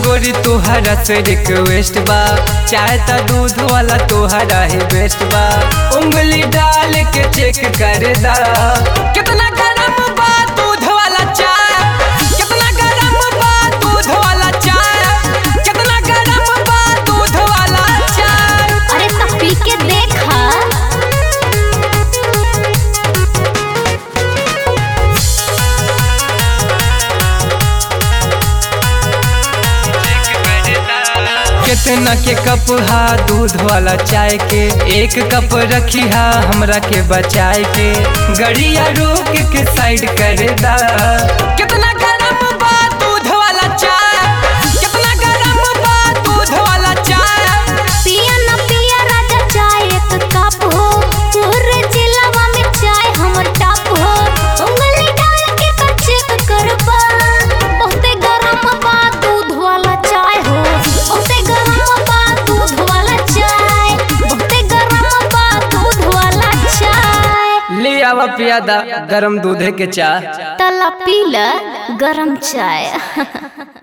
गोरी तोहरा से रिक्वेस्ट बा चाहे त दूध वाला तोहरा ही बेस्ट बा उंगली डाल के चेक कर दा कितना गरम बा दूध वाला चाय कितना गरम बा दूध वाला चाय कितना गरम बा दूध वाला चाय अरे तो पी के देखा कितना के कप हा दूध वाला चाय के एक कप रखी हा हमरा के बचाए के गड़िया रोक के साइड कर दा कितना गरम बा दूध वाला चाय कितना गरम बा दूध वाला चाय पिया न पिया राजा चाय एक कप हो पूरे जिलावा में चाय हमर टॉप हो उंगली डाल के कर चेक करबा बहुते गरम बा दूध वाला चाय हो बहुते गरम बा दूध वाला चाय बहुते गरम बा दूध वाला चाय ले आवा पियादा गरम दूधे के चाय तला पीला गरम चाय